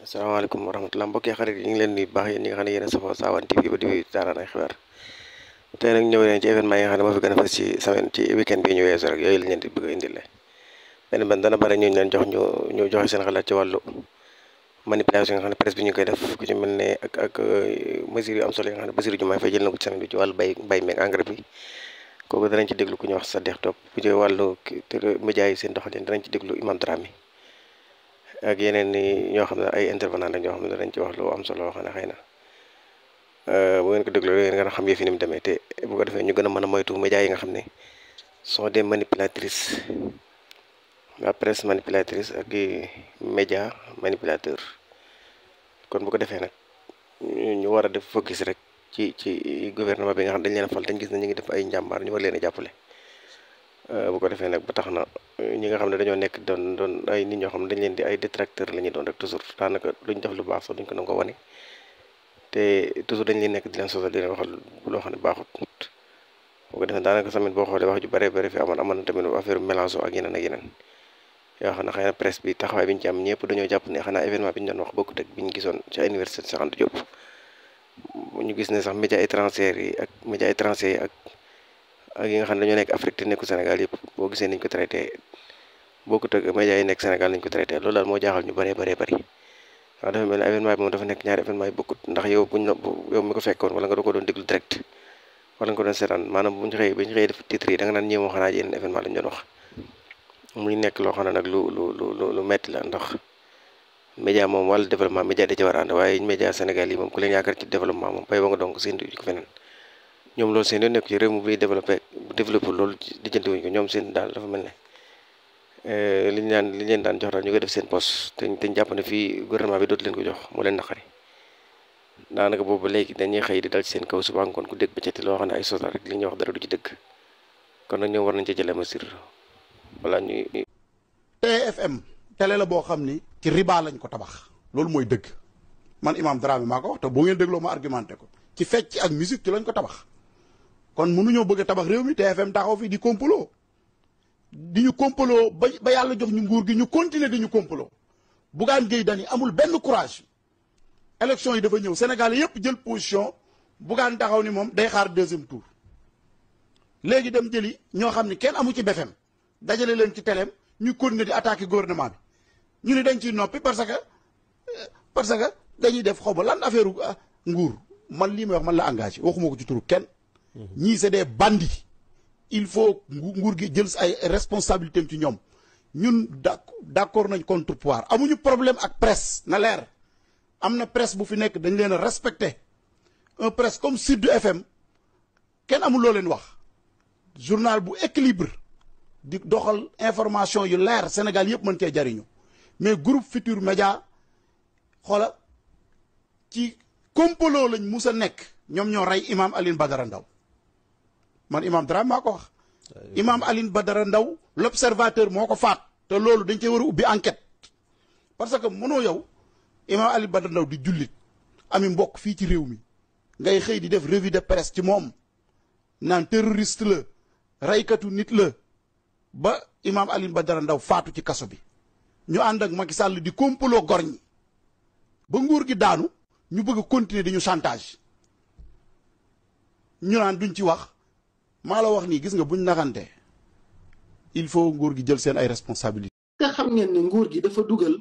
asalaamaaleykum wa rahmatulah mbokki xarit yi ñu ngi leen di baax yéen ñi nga xam ne yéen a safoo Sawane TV ba di taaraan ay xibaar tey nag ñëw leen ci événement yi nga xam ne moo fi gën a fës ci semaine ci weekend bi ñu weesu rek yooyu lañ leen di bëgg a indil benn benn dana bare ñu leen jox ñu ñu joxe seen xalaat ci wàllu manipulation yi nga xam ne presse bi ñu koy def ku ci mel ne ak ak mesures yu am solo yi nga xam ne Bassirou Diomaye Faye jël na ko ci semaine bi ci wàllu bay bay meeg engrais bi kooku danañ ci déglu ku ñuy wax Sadikh Top bu ci wàllu média yi seen doxalin danañ ci déglu Imam Dramé ak yeneen ni ñoo xam ne ay intervenant la ñoo xam ne danañ ci wax lu am solo xam ne xëy na bu ngeen ko dégloo ngeen gën a xam yëf yi ni mu demee te bu ko defee ñu gën a mën a moytu médias yi nga xam ne sont des manipulatrices la presse manipulatrice ak i média manipulateur kon bu ko defee nag ñu war a def focus rek ci ci gouvernement bi nga xam dañ leen a fal dañ gis ne ñu ngi def ay njàmbaar ñu war leen a jàppale bu ko defee nag ba tax na ñi nga xam ne dañoo nekk doon doon ay nit ñoo xam ne dañ leen di ay détracteur la ñuy doon rek toujours daanaka duñ def lu baax sax duñ ko nangoo wane te toujours dañ leen nekk di leen sosal di leen waxal loo xam ne baaxut bu ko defee daanaka tamit boo xoolee wax ju bare bare fi amoon amoon na tamit affaire mélange ak yeneen ak yeneen yoo xam ne xëy na presse bi taxawaay bi ñu ci am ñëpp dañoo jàpp ne xanaa événement bi ñu doon wax bokkut ak bi ñu gisoon ci université Cheikh Anta Diop ñu gis ne sax média étranger yi ak média étranger yi ak ak yi nga xam ne dañoo nekk Afrique te nekku Sénégal yëpp boo gisee niñ ko traité bokkut ak média yi nekk Sénégal nañ ko traité loolu daal moo jaaxal ñu bëree bëree bëri waaw dafa mel ne événement bi moom dafa nekk ñaari événement yi bokkut ndax yow buñ la yow mi ko fekkoon wala nga doo ko doon déglu direct wala nga ko doon seetaan maanaam buñ xëyee buñ xëyee def titre yi da nga naan ñëw xanaa yeneen événement lañ doon wax muy nekk loo xam ne nag lu lu lu lu metti la ndax média moom wàllu développement média da ci war a ànd waaye média Sénégal yi moom ku leen yaakaar ci développement moom bay ba nga donc seen du ko feneen ñoom loolu seen yoon nekk ci réew mi buy développé développé loolu lijjanti wuñ ko ñoom seen daal dafa mel ne li ñu daan li ñu leen daan jox daal ñu koy def seen poste te te ñu jàpp ne fii gouvernement bi dootu leen ko jox moo leen naqari daanaka boobu léegi dañuy xëy di dal ci seen kaw suba ngoon ku dégg ba ci loo xam ne ay sota rek li ñuy wax dara du ci dëgg kon nag ñoom war nañ ci jëlee mesure voilà ñuy. TFM télé la boo xam ni ci riba lañ ko tabax loolu mooy dëgg man Imam Dramé maa ko wax te boo ngeen dégloo ma argumenté ko ci fecc ak musique ci lañ ko tabax kon mënuñoo bëgg a tabax réew mi TFM taxaw fi di complot di ñu complot ba ba yàlla jox ñu nguur gi ñu continuer di ñu complot Bougane Gueye Dany amul benn courage élection yi dafa ñëw Sénégal yépp jël position Bougane taxaw ni moom day xaar deuxième tour léegi dem jëli ñoo xam ni kenn amu ci BFM dajale leen ci teleem ñu continuer di attaquer gouvernement bi ñu ne dañ ciy noppi parce que parce que dañuy def xaw ma lan affaire nguur man lii may wax man la engagé waxuma ko ci turu kenn. ñii c'est des bandits. il faut nguur gi jël ay responsabilités ci ñoom ñun d'accord nañ contre pouvoir amuñu problème ak presse na leer am na presse bu fi nekk dañ leen a respecté un presse comme Sud FM kenn amul loo leen wax journal bu équilibre di doxal information yu leer Sénégal yëpp mën cee jariñu mais groupe Futur Média xoola ci complot lañ mus a nekk ñoom ñoo rey imam Alioune Badara Ndaw man imam Dramé maa ko wax imam Alioune Badara Ndaw l'observateur moo ko faat te loolu dañ cee war a ubbi enquête parce que mënoo yow imam Alioune Badara Ndaw di jullit ami mbokk fii ci réew mi ngay xëy di def revue de presse ci moom naan terroriste la reykatu nit la ba imam Alioune Badara Ndaw faatu ci kaso bi ñu ànd ak Macky Sall di complot gor ñi ba nguur gi daanu ñu bëgg a continuer di ñu chantage ñu naan duñ ci wax maa la wax nii gis nga buñ naxante il faut nguur gi jël seen ay responsabilités. nga xam ngeen ne nguur gi dafa dugal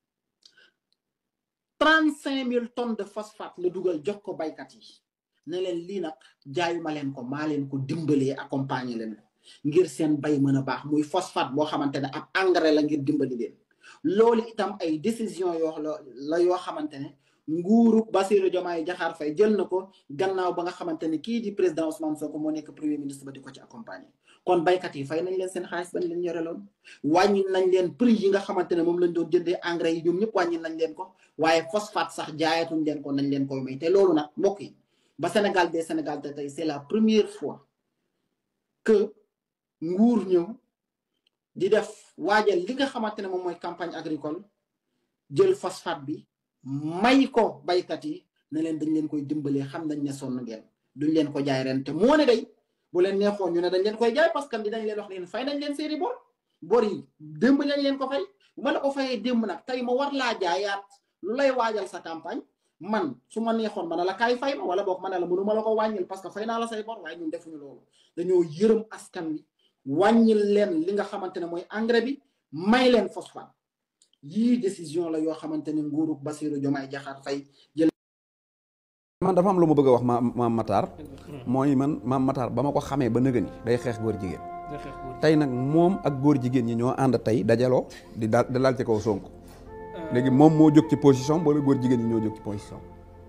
trente cinq mille tonnes de phosphate la dugal jox ko baykat yi ne leen lii nag jaayuma leen ko maa leen ko dimbalee accompagner leen ko ngir seen bay mën a baax muy phosphate boo xamante ne ab engrais la ngir dimbali leen loolu itam ay décision yoo la yoo xamante ne nguuru Bassirou Diomaye Diakhar Faye jël na ko gannaaw ba nga xamante ne kii di président Ousmane Sonko moo nekk premier ministre ba di ko ci accompagner kon baykat yi fay nañ leen seen xaalis ba leen yore loon wàññi nañ leen prix yi nga xamante ne moom lañ doon jëndee engrais yi ñoom ñëpp wàññi nañ leen ko waaye phosphate sax jaayatuñ leen ko nañ leen koy may te loolu nag mbokk yi ba Sénégal des Sénégal te tey c'est la première fois que nguur ñëw di def waajal li nga xamante ne moom mooy campagne agricole jël phosphate bi may ko baykat yi ne leen dañ leen koy dimbalee xam nañ ne sonn ngeen duñ leen ko jaay ren te moo ne day bu leen neexoon ñu ne dañ leen koy jaay parce que dinañ leen wax leen fay nañ leen seeni bor bor yi démb lañ leen ko fay bu ma la ko fayee démb nag tey ma war laa jaayaat lu lay waajal sa campagne man su ma neexoon ma ne la kaay fay ma wala boog ma ne la mënu ma la ko wàññil parce que fay naa la say bor waaye ñun defuñu loolu dañoo yërëm askan wi wàññil leen li nga xamante ne mooy engrais bi may leen phosphate yii décision la yoo xamante ne nguuru Bassirou Diomaye Diakhar Faye jël man dafa am lu ma bëgg a wax ma maam Matar mooy man maam Matar ba ma ko xamee ba nëgëni day xeex góor jigéen tey nag moom ak góor jigéen ñi ñoo ànd tey dajaloo di daal di laal ci kaw Sonko léegi moom moo jóg ci position wala góor jigéen ñi ñoo jóg ci position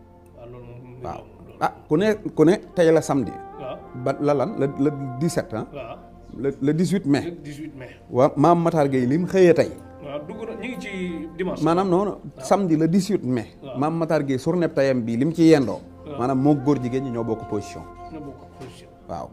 waaw ah ku ne ku ne tey la samedi ba la lan le le 17 ah le le 18 mai 18 mai waaw maam Matar Gueye li mu xëyee tey waaw dugg na ñu ngi ci dimanche maanaam noonu samedi le 18 mai Waaw. maam Matar Gueye journée tayam bi li mu ci yendoo maanaam moo góor jigéen ñi ñoo bokk position na bokk position waaw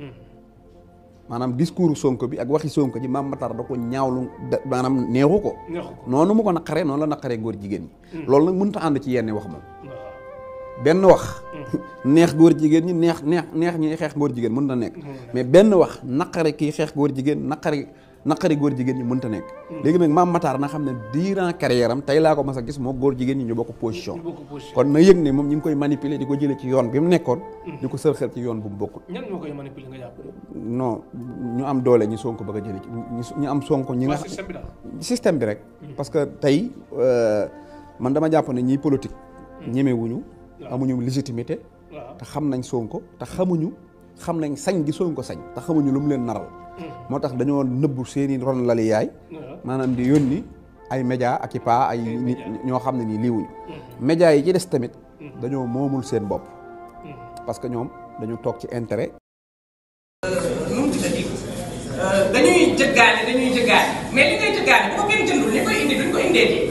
maanaam discours Sonko bi ak waxi Sonko ji maam Matar da ko ñaawlu da maanaam neexu ko neexu ko noonu mu ko naqaree noonu la naqaree góor jigéen ñi loolu nag mënut a ànd ci yenn wax moom waaw benn wax neex góor jigéen ñi neex neex neex ñi xeex góor jigéen mënut a nekk mais benn wax naqari kii xeex góor jigéen naqari naqari góor jigéen ñi mënut a nekk léegi nag maam Matar na xam ne durant carrière am tey laa ko mas a gis moo góor jigéen ñi ñu bokk position ñu bokk position kon na yëg ne moom ñu ngi koy manipuler di ko jëlee ci yoon bi mu nekkoon di ko sërxel ci yoon bu mu bokkul ñan ñoo koy manipuler nga jàpp non ñu am doole ñi Sonko bëgg a jëlee ci ñi ñu am Sonko ñi nga waa système bi daal système bi rek parce que tey euh, man dama jàpp ne ñiy politique ñemewuñu amuñu légitimité waaw te xam nañ Sonko te xamuñu xam nañ sañ gi Sonko sañ te xamuñu lu mu leen naral moo tax dañoo nëbbu seeni ron lali yaay waaw maanaam di yónni ay média ak i paa ay nit ñoo xam ne nii liiwuñu média yi ci des tamit dañoo moomul seen bopp parce que ñoom dañu toog ci intérêt nu mu tuddati dañuy jëggaane dañuy jëggaane mais li ngay jëggaane bu ko kenn jëndul ñi koy indi duñ ko indee di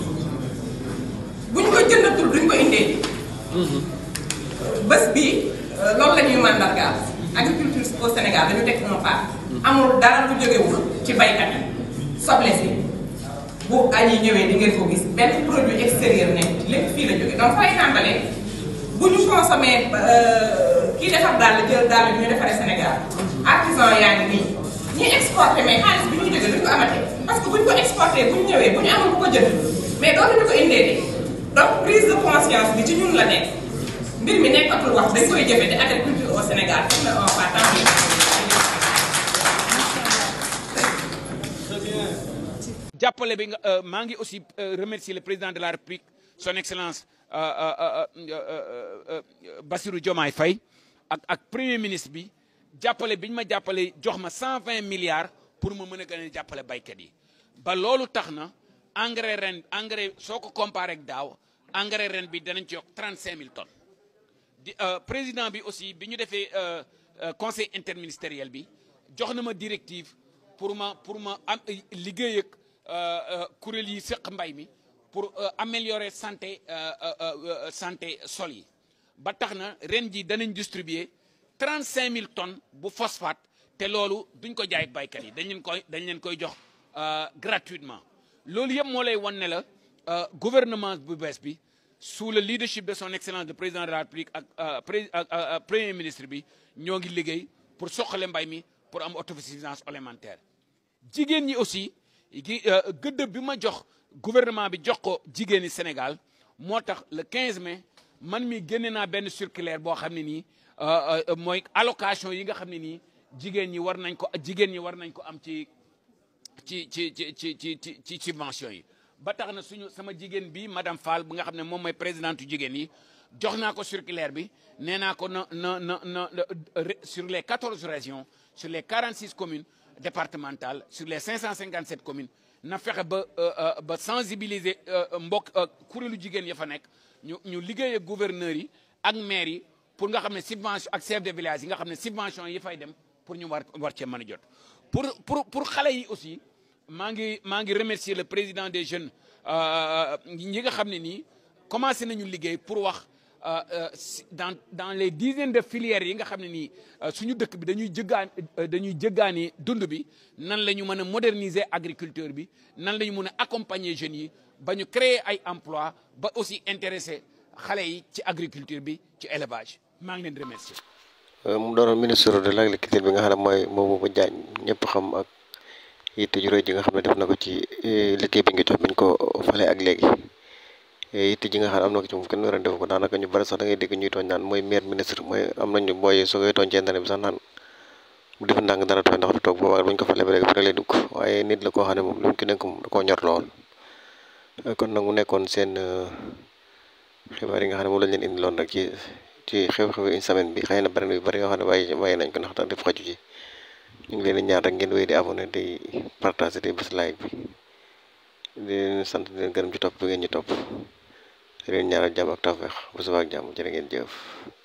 buñ ko jëndatul duñ ko indee di bés bii loolu la ñuy mandargaal agriculture au Sénégal dañu teg un pas amul dara lu jógewul ci baykat yi soble si bu añ yi ñëwee di ngeen ko gis benn produit extérieur ne lépp fii la jóge donc fay tàmbalee bu ñu consommé kii defar daal la jël daal ñu defaree Sénégal artisan yaa ngi nii ñi exporté mais xaalis bi ñuy jógee duñ ko amatee parce que buñ ko exporté bu ñu ñëwee bu ñu amul bu ko jënd mais dootuñu ko indee de donc prise de conscience bi ci ñun la nekk mbir mi nekkatul wax dañ koy jëfee de agriculture au Sénégal pour le un pas tant jàppale bi nga maa ngi aussi remercier le président de la République son excellence Bassirou Diomaye Faye ak ak premier ministre bi jàppale bi ñu ma jàppale jox ma 120 milliards pour ma mën a gën a jàppale baykat yi ba loolu tax na engrais ren engrais soo ko comparé ak daaw engrais ren bi danañ ci yokk 35 000 tonnes di président bi aussi bi ñu defee conseil interministériel bi jox na ma directive pour ma pour ma am liggéey ak kuréel yi seq mbay mi pour améliorer santé santé sol yi ba tax na ren ji danañ distribuer 35000 tonnes bu phosphate te loolu duñ ko jaay ak baykat yi dañ leen koy dañ leen koy jox gratuitement loolu yëpp moo lay wan ne la gouvernement bu bees bi sous le leadership de son excellence le président de la république ak pré ak premier ministre bi ñoo ngi liggéey pour soqale mbay mi pour am autosuffisance alimentaire jigéen ñi aussi gi gëdd bi ma jox gouvernement bi jox ko jigéeni Sénégal moo tax le 15 mai man mi génne naa benn circulaire boo xam ne nii mooy allocation yi nga xam ne nii jigéen ñi war nañ ko jigéen ñi war nañ ko am ci ci ci ci ci ci ci subvention yi ba tax na suñu sama jigéen bi madame Fall bi nga xam ne moom mooy présidente jigéen yi jox naa ko circulaire bi nee naa ko na na na na sur les 14 régions sur les 46 communes départementales sur les 557 communes na fexe ba ba sensibiliser mbokk kuréelu jigéen ya fa nekk ñu ñu liggéey ak gouverneurs yi ak maires yi pour nga xam ne subvention ak chef de village yi nga xam ne subvention yi fay dem pour ñu war war cee mën a jot pour pour pour xale yi aussi maa ngi maa ngi remercier le président des jeunes ñi nga xam ne nii commencé nañu liggéey pour wax dans dans les dizaines de filières yi nga xam ne nii suñu dëkk bi dañuy jëggaan dañuy jëggaani dund bi nan la ñu mën a moderniser agriculture bi nan la ñu mën a accompagner jeunes yi ba ñu créer ay emploi ba aussi intéresser xale yi ci agriculture bi ci élevage maa ngi leen di remercier mu doon ministre de l'agriculture bi nga xam ne mooy Mabouba Diagne ñëpp xam ak yitte ju rëy ji nga xam ne def na ko ci liggéey bi nga jox biñ ko fale ak léegi yitte ji nga xam ne am na ko ci moom kenn war a def ko daanaka ñu bari sax da ngay dégg ñuy tooñ naan mooy maire ministre mooy am nañu booy soo koy tooñ ci internet bi sax naan bu def ndànk dara tooñ ndax du toog boobaa buñ ko falee ba léegi rek lay dugg waaye nit la koo xam ne moom lu mu ki nekk moom da koo ñor lool kon nag mu nekkoon seen xibaar yi nga xam ne moom lañ leen indi loon rek ci ci xew-xew une semaine bi xëy na bari na yu bari yoo xam ne bàyyi bàyyi nañ ko ndax tax def xaju ci ñu ngi leen di ñaan rek ngeen wéy di abonné di partager di bés like bi di leen sant di leen gërëm ci topp bi ngeen ñu topp di leen ñaanal jàmm ak tawfeex bu subaa ak jàmm jërë ngeen jëf